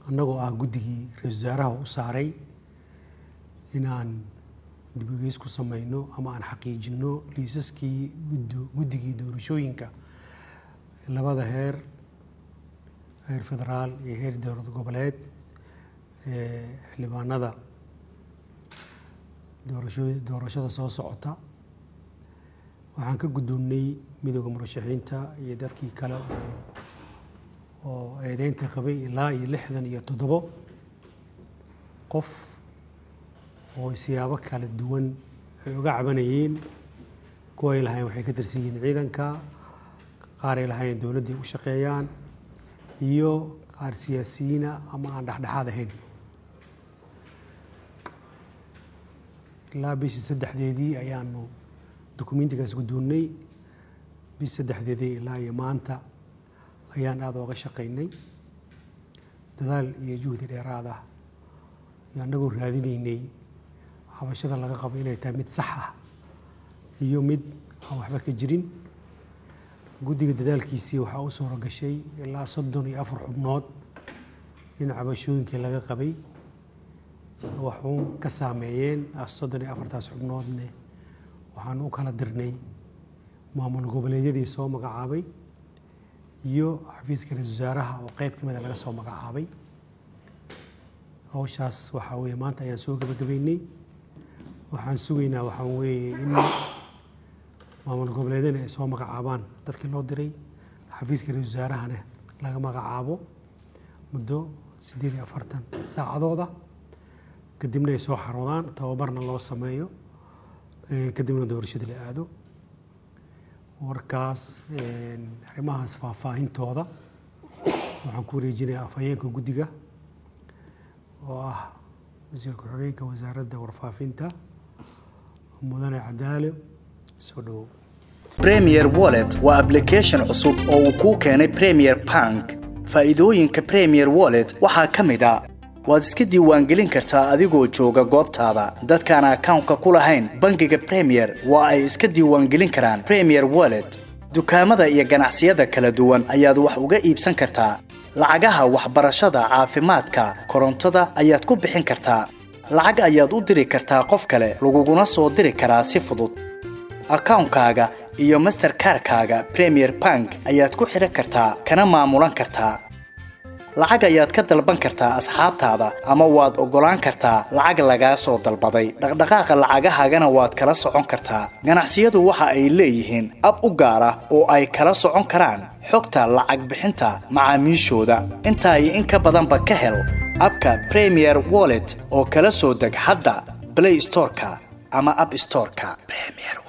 annagoo ah guddigii ra-isul wasaaraha u saaray inaan dibigeys ku samayno ama aan xaqiijino liisaskii guddigii doorashooyinka labada heer heer federaal iyo heer dowlad goboleed xildhibaanada doorasho doorashada soo socota waxaan ka guddoonnay midooda murashaxiinta iyo dadkii kale oo eedeynta qabay ilaa iyo lixdan iyo toddobo qof oo siyaabo kala duwan ay uga cabanayeen kuwa ay lahaayeen waxay ka tirsan yihiin ciidanka qaar ay lahaayeen dowladday u shaqeeyaan iyo qaar siyaasiyiina ama aan dhexdhexaad ahayn ilaa bishii saddexdeedii ayaanu dokumentigaas guddoonnay bishii saddexdeedii ilaa iyo maanta ayaan aada ooga shaqaynay dadaal iyo juhdi dheeraad ah iyo annagoo raadinaynay xabashada laga qabo inay tahay mid sax ah iyo mid aan waxba ka jirin guddiga dadaalkiisii waxaa u suuro gashay ilaa soddon iyo afar xubnood in cabashooyinkii laga qabay waxuun ka saameeyeen soddon iyo afartaas xubnoodne waxaan u kala dirnay maamul goboleedyadii soo magacaabay iyo xafiiska ra-isul wasaaraha oo qeyb ka mida laga soo magacaabay hawshaas waxaa weeye maanta ayaan soo gebagabeynay waxaan sugaynaa waxaa weeye in maamul goboleedyana ay soo magacaabaan dadkii loo diray xafiiska ra-isul wasaarahana laga magacaabo muddo siddeed iyo afartan saacadooda kadibna ay soo xaroodaan tababarna loo sameeyo kadibna doorashada la aado warkaas arrimahaas faahfaahintooda waxaan ku wareejinayaa afhayeenka guddiga oo ah wasiir ku-xigeenka wasaaradda warfaafinta mudane cadaale soo dhowow premier wallet waa application cusub oo uu kuu keenay premier bank faa'iidooyinka premier wallet waxaa ka mid a waad iska diiwaangelin kartaa adigoo jooga goobtaada dadkaan akawnka ku lahayn bangiga premier waa ay iska diiwaangelin karaan premier wallet dukaamada iyo ganacsiyada kala duwan ayaad wax uga iibsan kartaa lacagaha waxbarashada caafimaadka korontada ayaad ku bixin kartaa lacag ayaad u diri kartaa qof kale laguguna soo diri karaa si fudud akawnkaaga iyo masterkarkaaga premier bank ayaad ku xidhan kartaa kana maamulan kartaa lacag ayaad ka dalban kartaa asxaabtaada ama waad oggolaan kartaa lacag lagaa soo dalbaday dhaqdhaqaaqa lacagahaagana waad kala socon kartaa ganacsiyadu waxa ay leeyihiin ab u gaar ah oo ay kala socon karaan xogta lacag bixinta macaamiishooda intaa iyo in ka badanba ka hel abka premier wallet oo kala soo deg hadda blay storeka ama ab storeka